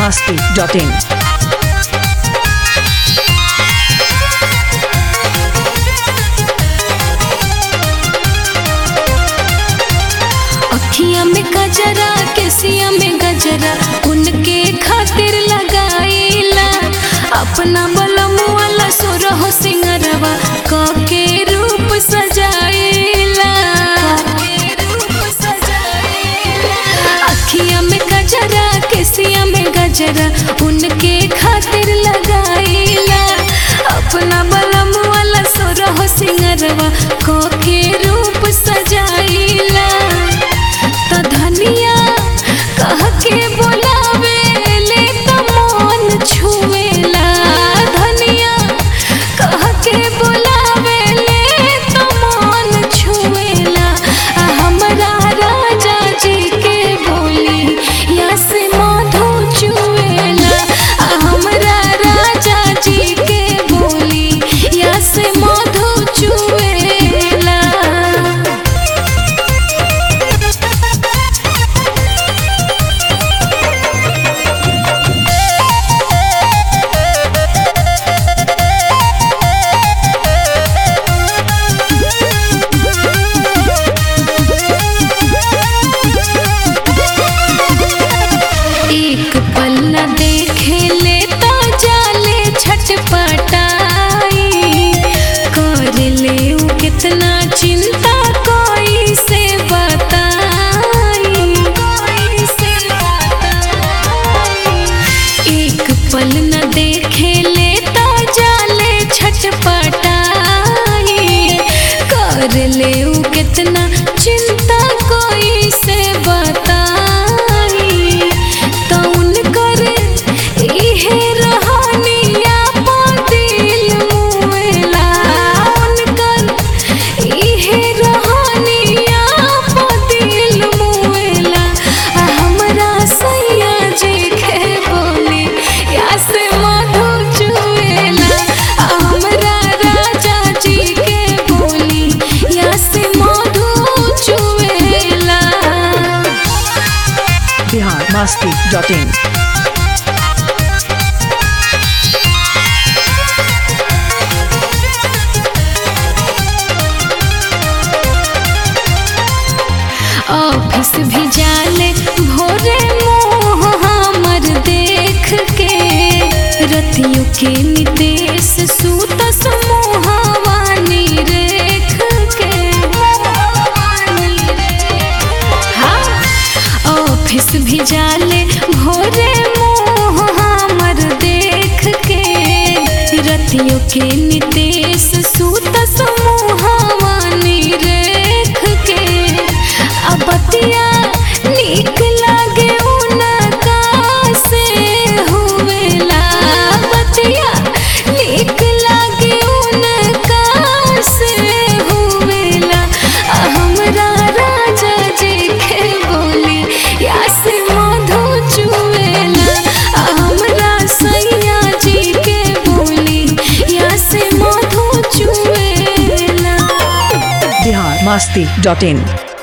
masti.in. अखिया में गजरा केसिया में गजरा उनके खातिर लगाईला अपना बलमुआला सोरह सिंगरवा के रूप सजाईला अखिया में गजरा केसिया में गजरा उनके खातिर लगाईला अपना बलमुआला सोरह सिंगरवा के रूप सजाईला त धनिया कह के बोलावे ले त मन छुएला धनिया कह के बोलावे ले त मन छुएला आ हमरा राजा जी के बोली या से मधु चुएला आ हमरा राजा जी के बोली या से मधु चुएला एक पल न देखे ले तो जाले छटपटाई कर ले उ कितना चिंता कोई से बताई एक पल न देखे ले तो जाले छटपटाई कर ले उ कितना चिंता कोई से बताई तो उनकर इहे रहनिया पा दिल मुएला उनकर इहे रहनिया पा दिल मुएला आ हमरा सैया जी के बोली या से मधु चुएला आ हमरा राजा जी के बोली या से मधु चुएला Bihar masti.in. ऑफिस भी जाले भोरे मोह हमर देख के रतियों के निदेश सूत समूहवानी रेख के हाँ, ऑफिस भी जाले भोरे मोह हमर देख के रतियों के निदेश सूत समूहवानी रेख के अबतिया नीक लागे उनका से हुवेला बतिया नीक लागे उनका से हुवेला आ हमरा राजा जी के बोली या से मधु चुवेला आ हमरा सैया जी के बोली या से मधु चुवेला Bihar masti.in.